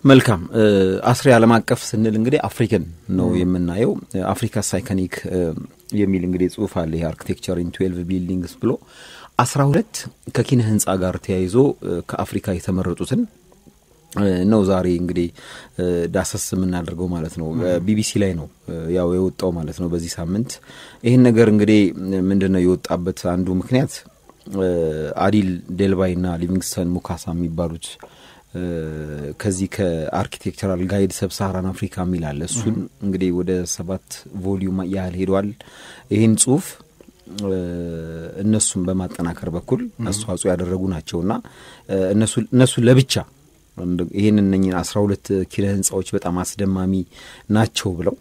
መልካም አስሬ ዓለም አቀፍ ስንል እንግዲህ አፍሪካን ነው የምናየው። አፍሪካ ሳይከኒክ የሚል እንግዲህ ጽሁፍ አለ። ይሄ አርኪቴክቸር ኢን ትዌልቭ ቢልዲንግስ ብሎ አስራ ሁለት ከኪነ ህንጻ ጋር ተያይዞ ከአፍሪካ የተመረጡትን ነው ዛሬ እንግዲህ ዳሰስ የምናደርገው ማለት ነው። ቢቢሲ ላይ ነው ያው የወጣው ማለት ነው በዚህ ሳምንት። ይህን ነገር እንግዲህ ምንድን ነው የወጣበት አንዱ ምክንያት አዲል ዴልባይ ና ሊቪንግስተን ሙካሳ የሚባሉት ከዚህ ከአርኪቴክቸራል ጋይድ ሰብሳራን አፍሪካ የሚል አለ። እሱን እንግዲህ ወደ ሰባት ቮሊዩም ያህል ሄዷል። ይህን ጽሁፍ እነሱን በማጠናከር በኩል አስተዋጽኦ ያደረጉ ናቸውና እነሱ ለብቻ ይህን እነኝን አስራ ሁለት ኪነ ህንፃዎች በጣም አስደማሚ ናቸው ብለው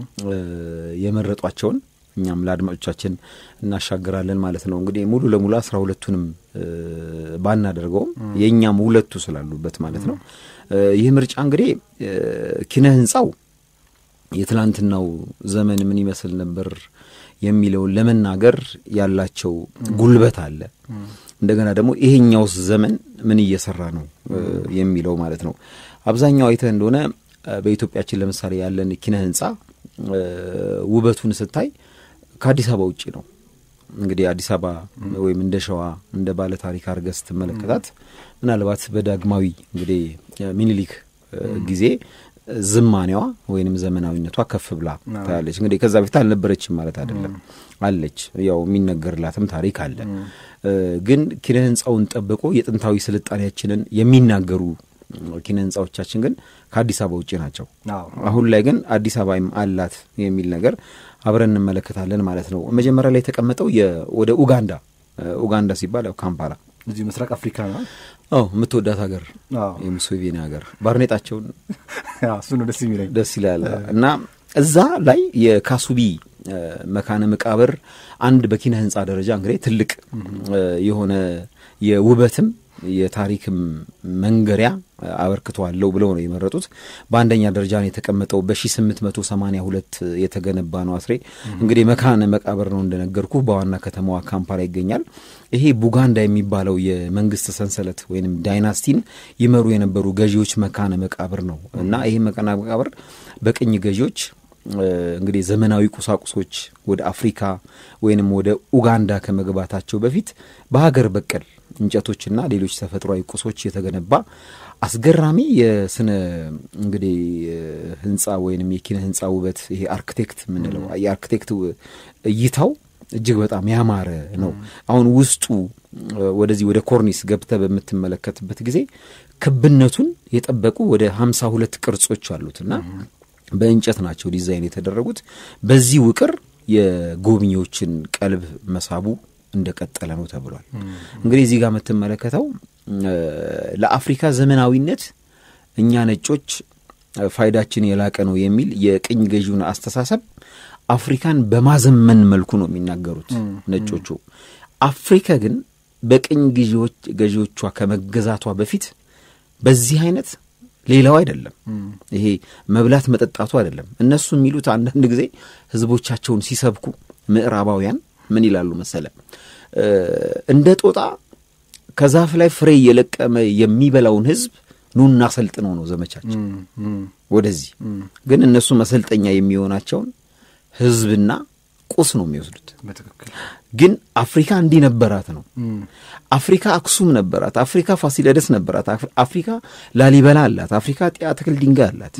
የመረጧቸውን እኛም ለአድማጮቻችን እናሻግራለን ማለት ነው። እንግዲህ ሙሉ ለሙሉ አስራ ሁለቱንም ባናደርገውም የእኛም ሁለቱ ስላሉበት ማለት ነው። ይህ ምርጫ እንግዲህ ኪነ ህንፃው የትላንትናው ዘመን ምን ይመስል ነበር የሚለውን ለመናገር ያላቸው ጉልበት አለ። እንደገና ደግሞ ይሄኛውስ ዘመን ምን እየሰራ ነው የሚለው ማለት ነው። አብዛኛው አይተህ እንደሆነ በኢትዮጵያችን ለምሳሌ ያለን ኪነ ህንፃ ውበቱን ስታይ ከአዲስ አበባ ውጭ ነው። እንግዲህ አዲስ አበባ ወይም እንደ ሸዋ እንደ ባለ ታሪክ አድርገህ ስትመለከታት ምናልባት በዳግማዊ እንግዲህ ሚኒሊክ ጊዜ ዝማኔዋ ወይንም ዘመናዊነቷ ከፍ ብላ ታያለች። እንግዲህ ከዛ በፊት አልነበረችም ማለት አይደለም፣ አለች። ያው የሚነገርላትም ታሪክ አለ። ግን ኪነ ህንፃውን ጠብቆ የጥንታዊ ስልጣኔያችንን የሚናገሩ ኪነ ህንፃዎቻችን ግን ከአዲስ አበባ ውጭ ናቸው። አሁን ላይ ግን አዲስ አበባም አላት የሚል ነገር አብረን እንመለከታለን ማለት ነው። መጀመሪያ ላይ የተቀመጠው ወደ ኡጋንዳ ኡጋንዳ ሲባል ያው ካምፓላ እዚህ ምስራቅ አፍሪካ ነው። አዎ የምትወዳት ሀገር የሙሴቬኒ ሀገር ባርኔጣቸውን እሱ ነው ደስ የሚለኝ ደስ ይላል። እና እዛ ላይ የካሱቢ መካነ መቃብር አንድ በኪነ ህንፃ ደረጃ እንግዲህ ትልቅ የሆነ የውበትም የታሪክም መንገሪያ አበርክተዋለሁ ብለው ነው የመረጡት። በአንደኛ ደረጃ ነው የተቀመጠው። በ1882 የተገነባ ነው። አስሬ እንግዲህ መካነ መቃብር ነው እንደነገርኩ በዋና ከተማዋ ካምፓላ ይገኛል። ይሄ ቡጋንዳ የሚባለው የመንግስት ሰንሰለት ወይም ዳይናስቲን ይመሩ የነበሩ ገዢዎች መካነ መቃብር ነው እና ይህ መካነ መቃብር በቅኝ ገዢዎች እንግዲህ ዘመናዊ ቁሳቁሶች ወደ አፍሪካ ወይንም ወደ ኡጋንዳ ከመግባታቸው በፊት በሀገር በቀል እንጨቶችና ሌሎች ተፈጥሯዊ ቁሶች የተገነባ አስገራሚ የስነ እንግዲህ ህንፃ ወይንም የኪነ ህንፃ ውበት ይሄ አርክቴክት የምንለው የአርክቴክት እይታው እጅግ በጣም ያማረ ነው። አሁን ውስጡ ወደዚህ ወደ ኮርኒስ ገብተ በምትመለከትበት ጊዜ ክብነቱን የጠበቁ ወደ ሀምሳ ሁለት ቅርጾች አሉትና በእንጨት ናቸው ዲዛይን የተደረጉት። በዚህ ውቅር የጎብኚዎችን ቀልብ መሳቡ እንደቀጠለ ነው ተብሏል። እንግዲህ እዚህ ጋር የምትመለከተው ለአፍሪካ ዘመናዊነት እኛ ነጮች ፋይዳችን የላቀ ነው የሚል የቅኝ ገዢውን አስተሳሰብ አፍሪካን በማዘመን መልኩ ነው የሚናገሩት ነጮቹ። አፍሪካ ግን በቅኝ ገዢዎቿ ከመገዛቷ በፊት በዚህ አይነት ሌላው አይደለም። ይሄ መብላት መጠጣቱ አይደለም። እነሱ የሚሉት አንዳንድ ጊዜ ህዝቦቻቸውን ሲሰብኩ ምዕራባውያን ምን ይላሉ መሰለ እንደ ጦጣ ከዛፍ ላይ ፍሬ እየለቀመ የሚበላውን ህዝብ ኑና ሰልጥነው ነው ዘመቻቸው ወደዚህ። ግን እነሱ መሰልጠኛ የሚሆናቸውን ህዝብና ቁስ ነው የሚወስዱት። ግን አፍሪካ እንዲህ ነበራት ነው። አፍሪካ አክሱም ነበራት። አፍሪካ ፋሲለደስ ነበራት። አፍሪካ ላሊበላ አላት። አፍሪካ ጢያ ትክል ድንጋይ አላት።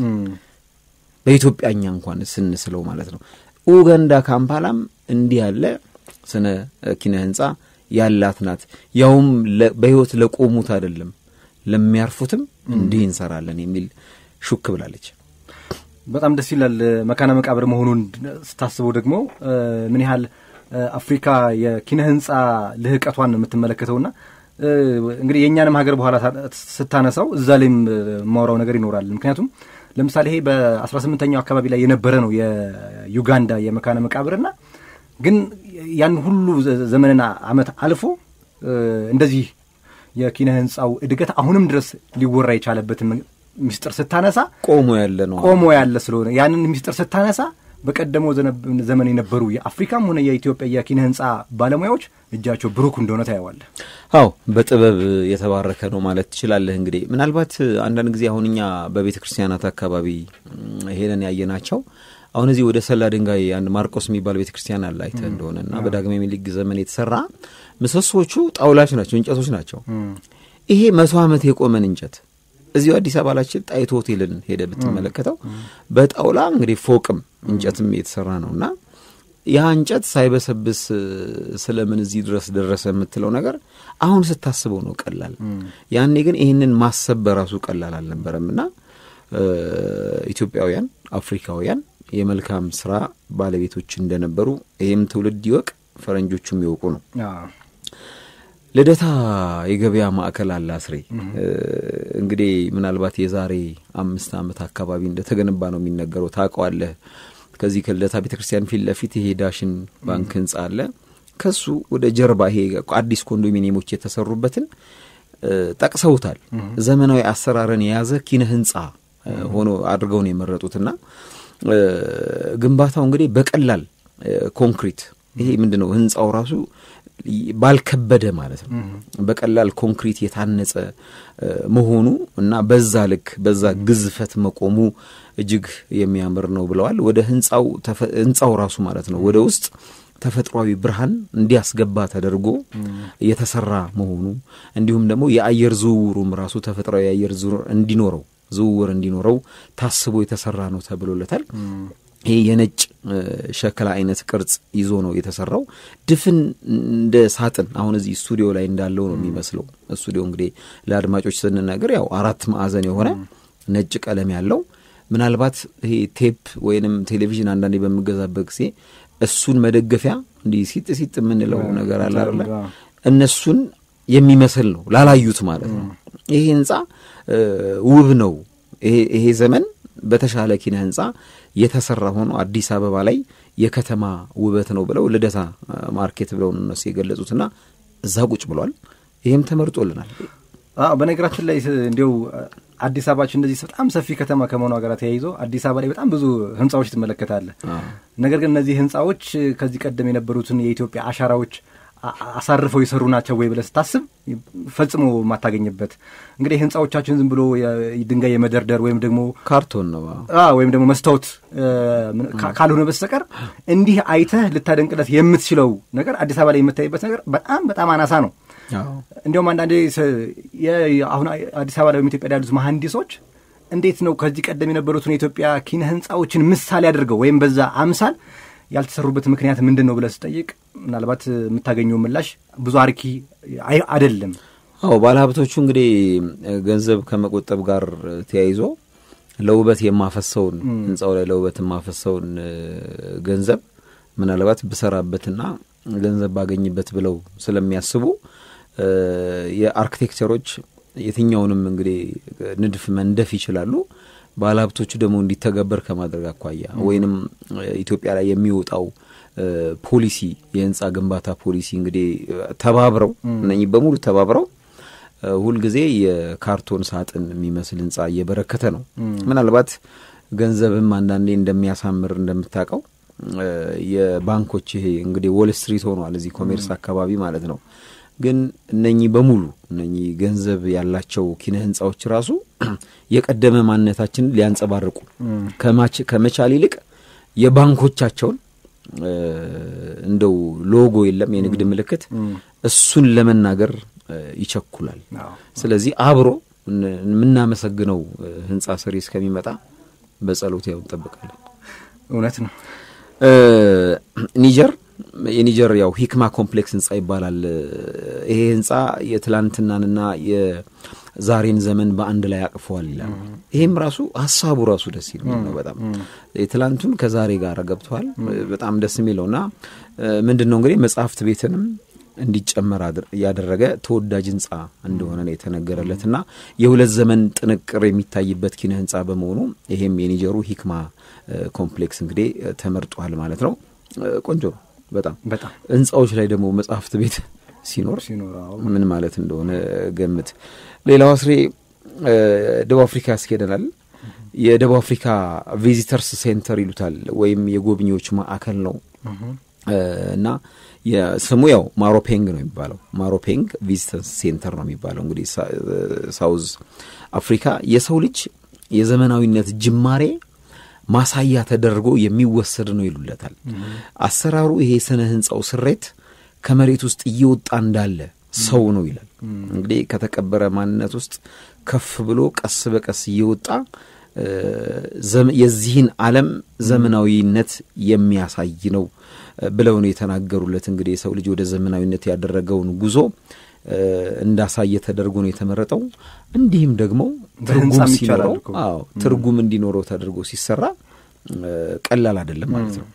በኢትዮጵያኛ እንኳን ስንስለው ማለት ነው። ኡጋንዳ ካምፓላም እንዲህ ያለ ስነ ኪነ ህንፃ ያላት ናት። ያውም በህይወት ለቆሙት አይደለም ለሚያርፉትም እንዲህ እንሰራለን የሚል ሹክ ብላለች። በጣም ደስ ይላል። መካነ መቃብር መሆኑን ስታስበው ደግሞ ምን ያህል አፍሪካ የኪነ ህንፃ ልህቀቷን ነው የምትመለከተውና እንግዲህ የእኛንም ሀገር በኋላ ስታነሳው እዛ ላይም የማወራው ነገር ይኖራል። ምክንያቱም ለምሳሌ ይሄ በአስራ ስምንተኛው አካባቢ ላይ የነበረ ነው የዩጋንዳ የመካነ መቃብርና ግን ያን ሁሉ ዘመንና ዓመት አልፎ እንደዚህ የኪነ ህንፃው እድገት አሁንም ድረስ ሊወራ የቻለበትን ሚስጥር ስታነሳ ቆሞ ያለ ነው ቆሞ ያለ ስለሆነ ያንን ሚስጥር ስታነሳ በቀደመው ዘመን የነበሩ የአፍሪካም ሆነ የኢትዮጵያ የኪነ ህንፃ ባለሙያዎች እጃቸው ብሩክ እንደሆነ ታየዋለህ። አዎ በጥበብ የተባረከ ነው ማለት ትችላለህ። እንግዲህ ምናልባት አንዳንድ ጊዜ አሁን እኛ በቤተ ክርስቲያናት አካባቢ ሄደን ያየናቸው አሁን እዚህ ወደ ሰላ ድንጋይ አንድ ማርቆስ የሚባል ቤተ ክርስቲያን አለ አይተህ እንደሆነ እና በዳግማዊ ምኒልክ ዘመን የተሰራ ምሰሶቹ ጣውላች ናቸው፣ እንጨቶች ናቸው። ይሄ መቶ ዓመት የቆመን እንጨት እዚሁ አዲስ አበባ ላችን ጣይቱ ሆቴልን ሄደ ብትመለከተው በጣውላ እንግዲህ ፎቅም እንጨትም የተሰራ ነው እና ያ እንጨት ሳይበሰብስ ስለምን እዚህ ድረስ ደረሰ የምትለው ነገር አሁን ስታስበው ነው ቀላል። ያኔ ግን ይህንን ማሰብ በራሱ ቀላል አልነበረም እና ኢትዮጵያውያን፣ አፍሪካውያን የመልካም ስራ ባለቤቶች እንደነበሩ ይህም ትውልድ ይወቅ፣ ፈረንጆቹም ይወቁ ነው። ልደታ የገበያ ማዕከል አለ አስሬ። እንግዲህ ምናልባት የዛሬ አምስት ዓመት አካባቢ እንደተገነባ ነው የሚነገረው። ታውቀዋለህ። ከዚህ ከልደታ ቤተ ክርስቲያን ፊት ለፊት ይሄ ዳሽን ባንክ ህንጻ አለ። ከሱ ወደ ጀርባ ይሄ አዲስ ኮንዶሚኒየሞች የተሰሩበትን ጠቅሰውታል። ዘመናዊ አሰራርን የያዘ ኪነ ህንጻ ሆኖ አድርገው ነው የመረጡትና ግንባታው እንግዲህ በቀላል ኮንክሪት ይሄ ምንድን ነው ህንጻው ራሱ ባልከበደ ማለት ነው በቀላል ኮንክሪት የታነጸ መሆኑ እና በዛ ልክ በዛ ግዝፈት መቆሙ እጅግ የሚያምር ነው ብለዋል። ወደ ህንጻው ህንጻው ራሱ ማለት ነው ወደ ውስጥ ተፈጥሯዊ ብርሃን እንዲያስገባ ተደርጎ የተሰራ መሆኑ እንዲሁም ደግሞ የአየር ዝውውሩም ራሱ ተፈጥሯዊ የአየር ዝውውር እንዲኖረው ዝውውር እንዲኖረው ታስቦ የተሰራ ነው ተብሎለታል። ይህ የነጭ ሸክላ አይነት ቅርጽ ይዞ ነው የተሰራው። ድፍን እንደ ሳጥን አሁን እዚህ ስቱዲዮ ላይ እንዳለው ነው የሚመስለው። ስቱዲዮ እንግዲህ ለአድማጮች ስንናገር ያው አራት ማዕዘን የሆነ ነጭ ቀለም ያለው ምናልባት ይሄ ቴፕ ወይንም ቴሌቪዥን አንዳንዴ በምገዛበት ጊዜ እሱን መደገፊያ እንዲህ ሲጥ ሲጥ የምንለው ነገር አለ አይደለ? እነሱን የሚመስል ነው ላላዩት ማለት ነው። ይሄ ህንጻ ውብ ነው። ይሄ ዘመን በተሻለ ኪነ ህንጻ የተሰራ ሆኖ አዲስ አበባ ላይ የከተማ ውበት ነው ብለው ልደታ ማርኬት ብለው እነሱ የገለጹትና እዛ ቁጭ ብሏል። ይህም ተመርጦልናል። በነገራችን ላይ እንዲው አዲስ አበባችን እንደዚህ በጣም ሰፊ ከተማ ከመሆኗ ጋር ተያይዞ አዲስ አበባ ላይ በጣም ብዙ ህንፃዎች ትመለከታለህ። ነገር ግን እነዚህ ህንፃዎች ከዚህ ቀደም የነበሩትን የኢትዮጵያ አሻራዎች አሳርፈው የሰሩ ናቸው ወይ ብለህ ስታስብ ፈጽሞ የማታገኝበት እንግዲህ ህንፃዎቻችን ዝም ብሎ ድንጋይ የመደርደር ወይም ደግሞ ካርቶን ነው ወይም ደግሞ መስታወት ካልሆነ በስተቀር እንዲህ አይተህ ልታደንቅለት የምትችለው ነገር አዲስ አበባ ላይ የምታይበት ነገር በጣም በጣም አናሳ ነው። እንዲያውም አንዳንዴ አሁን አዲስ አበባ ላይ ኢትዮጵያ ያሉት መሐንዲሶች እንዴት ነው ከዚህ ቀደም የነበሩትን የኢትዮጵያ ኪነ ህንፃዎችን ምሳሌ አድርገው ወይም በዛ አምሳል ያልተሰሩበት ምክንያት ምንድን ነው ብለህ ስጠይቅ ምናልባት የምታገኘው ምላሽ ብዙ አርኪ አይደለም። አዎ ባለሀብቶቹ እንግዲህ ገንዘብ ከመቆጠብ ጋር ተያይዞ ለውበት የማፈሰውን ህንፃው ላይ ለውበት የማፈሰውን ገንዘብ ምናልባት ብሰራበትና ገንዘብ ባገኝበት ብለው ስለሚያስቡ የአርክቴክቸሮች የትኛውንም እንግዲህ ንድፍ መንደፍ ይችላሉ። ባለሀብቶቹ ደግሞ እንዲተገበር ከማድረግ አኳያ ወይንም ኢትዮጵያ ላይ የሚወጣው ፖሊሲ የህንፃ ግንባታ ፖሊሲ እንግዲህ ተባብረው እነኚህ በሙሉ ተባብረው ሁልጊዜ የካርቶን ሳጥን የሚመስል ህንፃ እየበረከተ ነው። ምናልባት ገንዘብም አንዳንዴ እንደሚያሳምር እንደምታውቀው የባንኮች ይሄ እንግዲህ ዎል ስትሪት ሆኗል እዚህ ኮሜርስ አካባቢ ማለት ነው። ግን እነኚህ በሙሉ እነኚህ ገንዘብ ያላቸው ኪነ ህንፃዎች ራሱ የቀደመ ማንነታችንን ሊያንጸባርቁ ከመቻል ይልቅ የባንኮቻቸውን እንደው ሎጎ የለም የንግድ ምልክት እሱን ለመናገር ይቸኩላል። ስለዚህ አብሮ የምናመሰግነው ህንፃ ሰሪ እስከሚመጣ በጸሎት ያው እንጠብቃለን። እውነት ነው። ኒጀር የኒጀር ያው ሂክማ ኮምፕሌክስ ህንፃ ይባላል። ይሄ ህንፃ የትላንትናንና የዛሬን ዘመን በአንድ ላይ አቅፈዋል ይላል። ይሄም ራሱ ሀሳቡ ራሱ ደስ የሚል ነው። በጣም የትላንቱን ከዛሬ ጋር ገብተዋል። በጣም ደስ የሚለው እና ምንድን ነው እንግዲህ መጽሐፍት ቤትንም እንዲጨመር ያደረገ ተወዳጅ ህንፃ እንደሆነ ነው የተነገረለት እና የሁለት ዘመን ጥንቅር የሚታይበት ኪነ ህንፃ በመሆኑ ይሄም የኒጀሩ ሂክማ ኮምፕሌክስ እንግዲህ ተመርጧል ማለት ነው። ቆንጆ ነው በጣም በጣም ህንፃዎች ላይ ደግሞ መጽሐፍት ቤት ሲኖር ሲኖር ምን ማለት እንደሆነ ገምት። ሌላው አስሬ ደቡብ አፍሪካ ያስኬደናል። የደቡብ አፍሪካ ቪዚተርስ ሴንተር ይሉታል ወይም የጎብኚዎች ማዕከል ነው እና ስሙ ያው ማሮፔንግ ነው የሚባለው። ማሮፔንግ ቪዚተርስ ሴንተር ነው የሚባለው። እንግዲህ ሳውዝ አፍሪካ የሰው ልጅ የዘመናዊነት ጅማሬ ማሳያ ተደርጎ የሚወሰድ ነው ይሉለታል። አሰራሩ ይሄ ስነ ህንፃው ስሬት ከመሬት ውስጥ እየወጣ እንዳለ ሰው ነው ይላል። እንግዲህ ከተቀበረ ማንነት ውስጥ ከፍ ብሎ ቀስ በቀስ እየወጣ የዚህን ዓለም ዘመናዊነት የሚያሳይ ነው ብለው ነው የተናገሩለት። እንግዲህ የሰው ልጅ ወደ ዘመናዊነት ያደረገውን ጉዞ እንዳሳየ ተደርጎ ነው የተመረጠው። እንዲህም ደግሞ ትርጉም ሲኖረው አዎ ትርጉም እንዲኖረው ተደርጎ ሲሰራ ቀላል አይደለም ማለት ነው።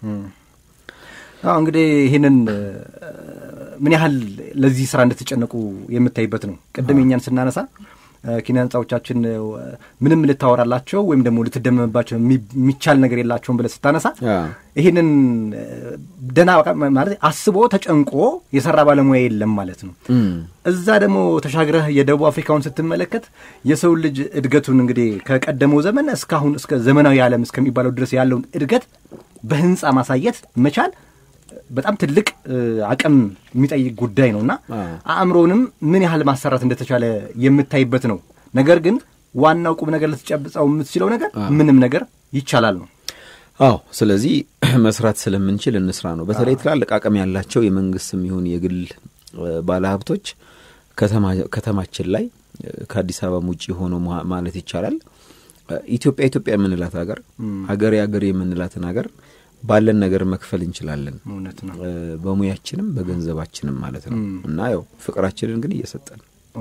አዎ እንግዲህ ይህንን ምን ያህል ለዚህ ስራ እንደተጨነቁ የምታይበት ነው። ቅድም የኛን ስናነሳ ኪነ ህንፃዎቻችን ምንም ልታወራላቸው ወይም ደግሞ ልትደመምባቸው የሚቻል ነገር የላቸውም ብለህ ስታነሳ ይህንን ደህና ማለት አስቦ ተጨንቆ የሰራ ባለሙያ የለም ማለት ነው። እዛ ደግሞ ተሻግረህ የደቡብ አፍሪካውን ስትመለከት የሰው ልጅ እድገቱን እንግዲህ ከቀደመው ዘመን እስካሁን እስከ ዘመናዊ ዓለም እስከሚባለው ድረስ ያለውን እድገት በህንፃ ማሳየት መቻል በጣም ትልቅ አቅም የሚጠይቅ ጉዳይ ነው እና አእምሮንም ምን ያህል ማሰራት እንደተቻለ የምታይበት ነው። ነገር ግን ዋናው ቁም ነገር ልትጨብጸው የምትችለው ነገር ምንም ነገር ይቻላል ነው። አዎ፣ ስለዚህ መስራት ስለምንችል እንስራ ነው። በተለይ ትላልቅ አቅም ያላቸው የመንግስትም ይሁን የግል ባለሀብቶች ከተማችን ላይ ከአዲስ አበባም ውጭ ሆነው ማለት ይቻላል ኢትዮጵያ ኢትዮጵያ የምንላት ሀገር ሀገሬ ሀገሬ የምንላትን ሀገር ባለን ነገር መክፈል እንችላለን። እውነት ነው። በሙያችንም በገንዘባችንም ማለት ነው እና ያው ፍቅራችንን ግን እየሰጠን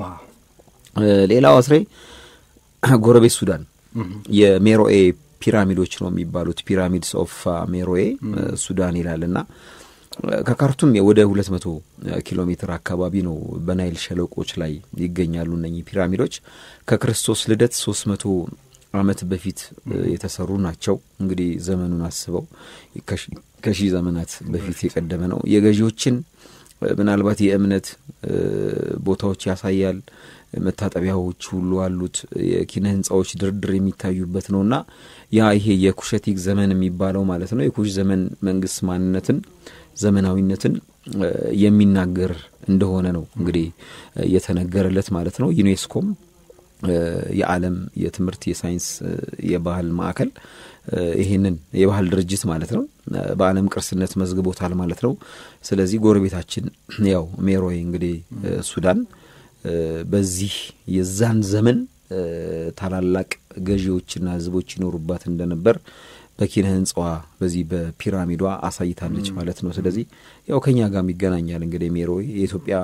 ሌላው አስሬ ጎረቤት ሱዳን የሜሮኤ ፒራሚዶች ነው የሚባሉት ፒራሚድስ ኦፍ ሜሮኤ ሱዳን ይላል እና ከካርቱም ወደ ሁለት መቶ ኪሎ ሜትር አካባቢ ነው በናይል ሸለቆች ላይ ይገኛሉ እነኚህ ፒራሚዶች ከክርስቶስ ልደት ሶስት መቶ ዓመት በፊት የተሰሩ ናቸው። እንግዲህ ዘመኑን አስበው ከሺህ ዘመናት በፊት የቀደመ ነው። የገዢዎችን ምናልባት የእምነት ቦታዎች ያሳያል። መታጠቢያዎች ሁሉ አሉት። የኪነ ህንፃዎች ድርድር የሚታዩበት ነው እና ያ ይሄ የኩሸቲክ ዘመን የሚባለው ማለት ነው የኩሽ ዘመን መንግስት ማንነትን ዘመናዊነትን የሚናገር እንደሆነ ነው እንግዲህ የተነገረለት ማለት ነው ዩኔስኮም የዓለም የትምህርት የሳይንስ የባህል ማዕከል ይህንን የባህል ድርጅት ማለት ነው በዓለም ቅርስነት መዝግቦታል ማለት ነው። ስለዚህ ጎረቤታችን ያው ሜሮይ እንግዲህ ሱዳን በዚህ የዛን ዘመን ታላላቅ ገዢዎችና ህዝቦች ይኖሩባት እንደነበር በኪነ ህንፃዋ በዚህ በፒራሚዷ አሳይታለች ማለት ነው። ስለዚህ ያው ከኛ ጋርም ይገናኛል እንግዲህ ሜሮይ የኢትዮጵያ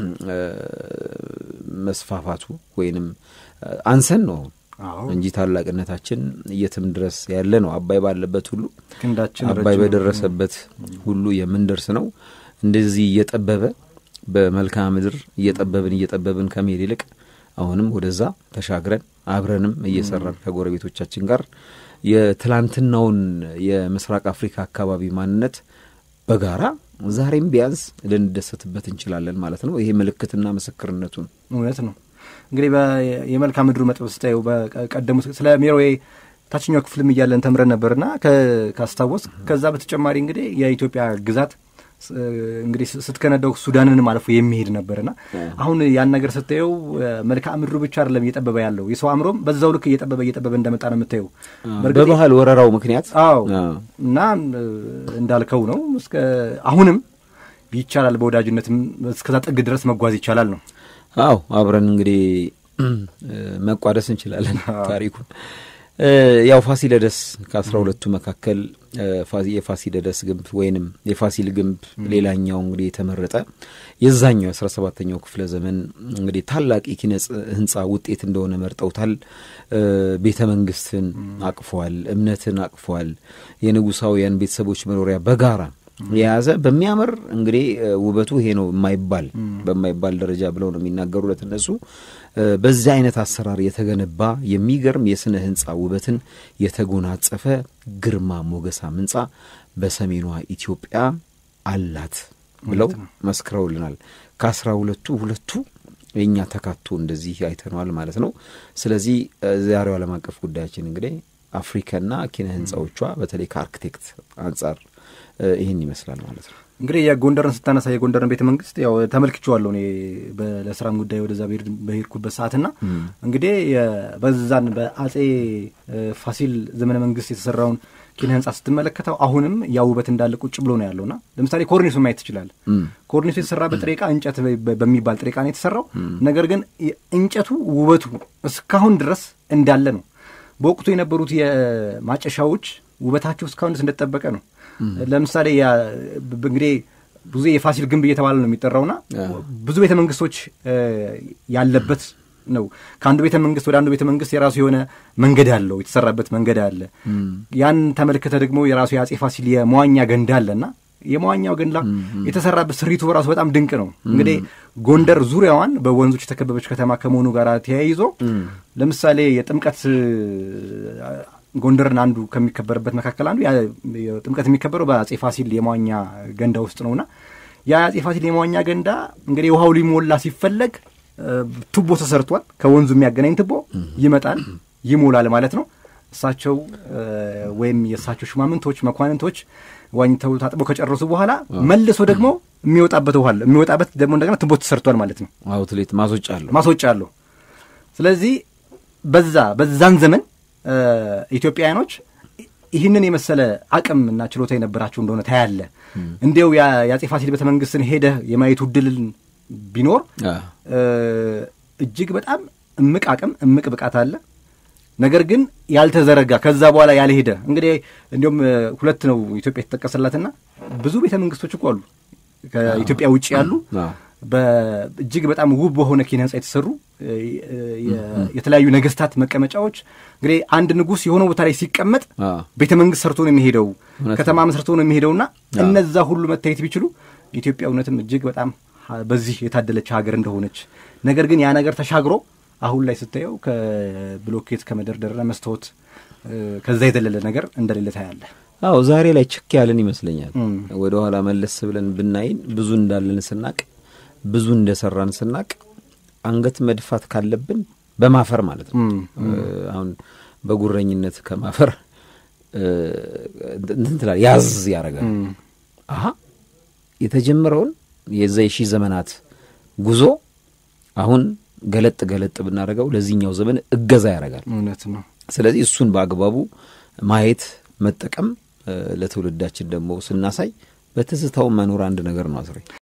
መስፋፋቱ ወይንም አንሰን ነው እንጂ ታላቅነታችን የትም ድረስ ያለ ነው። አባይ ባለበት ሁሉ አባይ በደረሰበት ሁሉ የምንደርስ ነው። እንደዚህ እየጠበበ በመልክዓ ምድር እየጠበብን እየጠበብን ከመሄድ ይልቅ አሁንም ወደዛ ተሻግረን አብረንም እየሰራን ከጎረቤቶቻችን ጋር የትላንትናውን የምስራቅ አፍሪካ አካባቢ ማንነት በጋራ ዛሬም ቢያንስ ልንደሰትበት እንችላለን ማለት ነው። ይሄ ምልክትና ምስክርነቱ ነው። እውነት ነው። እንግዲህ የመልክዓ ምድሩ መጥበብ ስታየው በቀደሙ ስለ ሜሮዌ ታችኛው ክፍልም እያለን ተምረን ነበርና ካስታወስ ከዛ በተጨማሪ እንግዲህ የኢትዮጵያ ግዛት እንግዲህ ስትከነዳው ሱዳንንም አልፎ የሚሄድ ነበርና አሁን ያን ነገር ስታየው መልክዓ ምድሩ ብቻ አይደለም እየጠበበ ያለው የሰው አእምሮም በዛው ልክ እየጠበበ እየጠበበ እንደመጣ ነው የምታየው በባህል ወረራው ምክንያት። አዎ እና እንዳልከው ነው እስከ አሁንም ይቻላል፣ በወዳጅነትም እስከዛ ጥግ ድረስ መጓዝ ይቻላል ነው። አዎ አብረን እንግዲህ መቋደስ እንችላለን ታሪኩን ያው ፋሲለደስ ከአስራ ሁለቱ መካከል የፋሲለደስ ግንብ ወይንም የፋሲል ግንብ ሌላኛው እንግዲህ የተመረጠ የዛኛው የአስራ ሰባተኛው ክፍለ ዘመን እንግዲህ ታላቅ የኪነ ህንፃ ውጤት እንደሆነ መርጠውታል። ቤተ መንግስትን አቅፏል፣ እምነትን አቅፏል፣ የንጉሳውያን ቤተሰቦች መኖሪያ በጋራ የያዘ በሚያምር እንግዲህ ውበቱ ይሄ ነው የማይባል በማይባል ደረጃ ብለው ነው የሚናገሩለት እነሱ። በዚህ አይነት አሰራር የተገነባ የሚገርም የስነ ህንፃ ውበትን የተጎናጸፈ ግርማ ሞገሳም ህንፃ በሰሜኗ ኢትዮጵያ አላት ብለው መስክረውልናል። ከአስራ ሁለቱ ሁለቱ የእኛ ተካቶ እንደዚህ አይተነዋል ማለት ነው። ስለዚህ ዛሬው ዓለም አቀፍ ጉዳያችን እንግዲህ አፍሪካና ኪነ ህንፃዎቿ በተለይ ከአርክቴክት አንጻር ይህን ይመስላል ማለት ነው። እንግዲህ የጎንደርን ስታነሳ የጎንደርን ቤተ መንግስት ያው ተመልክቼዋለሁ እኔ ለስራም ጉዳይ ወደዛ በሄድኩበት ሰዓትና እንግዲህ በዛን በአጼ ፋሲል ዘመነ መንግስት የተሰራውን ኪነ ህንጻ ስትመለከተው አሁንም ያ ውበት እንዳለ ቁጭ ብሎ ነው ያለውና ለምሳሌ ኮርኒሱን ማየት ትችላለህ። ኮርኒሱ የተሰራበት ጥሬ ዕቃ እንጨት በሚባል ጥሬ ዕቃ ነው የተሰራው። ነገር ግን እንጨቱ ውበቱ እስካሁን ድረስ እንዳለ ነው። በወቅቱ የነበሩት የማጨሻዎች ውበታቸው እስካሁን ድረስ እንደተጠበቀ ነው። ለምሳሌ እንግዲህ ብዙ የፋሲል ግንብ እየተባለ ነው የሚጠራውና ብዙ ቤተ መንግስቶች ያለበት ነው። ከአንዱ ቤተ መንግስት ወደ አንዱ ቤተ መንግስት የራሱ የሆነ መንገድ አለው፣ የተሰራበት መንገድ አለ። ያን ተመልክተ ደግሞ የራሱ የአጼ ፋሲል የመዋኛ ገንዳ አለና የመዋኛው ገንዳ የተሰራበት ስሪቱ በራሱ በጣም ድንቅ ነው። እንግዲህ ጎንደር ዙሪያዋን በወንዞች የተከበበች ከተማ ከመሆኑ ጋር ተያይዞ ለምሳሌ የጥምቀት ጎንደርን አንዱ ከሚከበርበት መካከል አንዱ ጥምቀት የሚከበረው በአጼ ፋሲል የመዋኛ ገንዳ ውስጥ ነውና የአጼ ፋሲል የመዋኛ ገንዳ እንግዲህ ውሃው ሊሞላ ሲፈለግ ቱቦ ተሰርቷል። ከወንዙ የሚያገናኝ ቱቦ ይመጣል፣ ይሞላል ማለት ነው። እሳቸው ወይም የእሳቸው ሹማምንቶች፣ መኳንንቶች ዋኝተው ታጥበው ከጨረሱ በኋላ መልሶ ደግሞ የሚወጣበት ውሃ አለ። የሚወጣበት ደግሞ እንደገና ቱቦ ተሰርቷል ማለት ነው። አውትሌት ማስወጫ አለሁ ማስወጫ አለሁ። ስለዚህ በዛ በዛን ዘመን ኢትዮጵያውያኖች ይህንን የመሰለ አቅም እና ችሎታ የነበራቸው እንደሆነ ታያለ። እንዲያው የአጼ ፋሲል ቤተ መንግስትን ሄደህ የማየቱ እድልን ቢኖር እጅግ በጣም እምቅ አቅም እምቅ ብቃት አለ። ነገር ግን ያልተዘረጋ ከዛ በኋላ ያልሄደ እንግዲህ እንዲሁም ሁለት ነው ኢትዮጵያ የተጠቀሰላትና ብዙ ቤተ መንግስቶች እኮ አሉ ከኢትዮጵያ ውጭ ያሉ እጅግ በጣም ውብ በሆነ ኪነ ህንጻ የተሰሩ የተለያዩ ነገስታት መቀመጫዎች። እንግዲህ አንድ ንጉሥ የሆነ ቦታ ላይ ሲቀመጥ ቤተ መንግስት ሰርቶ ነው የሚሄደው፣ ከተማ መስርቶ ነው የሚሄደውና እነዛ ሁሉ መታየት ቢችሉ ኢትዮጵያ እውነትም እጅግ በጣም በዚህ የታደለች ሀገር እንደሆነች ነገር ግን ያ ነገር ተሻግሮ አሁን ላይ ስታየው ከብሎኬት ከመደርደርና መስታወት ከዛ የዘለለ ነገር እንደሌለ ታያለ። አዎ ዛሬ ላይ ችክ ያለን ይመስለኛል። ወደ ኋላ መለስ ብለን ብናይን ብዙ እንዳለን ስናቅ ብዙ እንደሰራን ስናቅ አንገት መድፋት ካለብን በማፈር ማለት ነው። አሁን በጉረኝነት ከማፈር እንትን ትላለህ፣ ያዝ ያደርጋል። አሀ የተጀመረውን የዛ የሺህ ዘመናት ጉዞ አሁን ገለጥ ገለጥ ብናደርገው ለዚህኛው ዘመን እገዛ ያደርጋል። እውነት ነው። ስለዚህ እሱን በአግባቡ ማየት መጠቀም፣ ለትውልዳችን ደግሞ ስናሳይ በትዝታው መኖር አንድ ነገር ነው አስሬ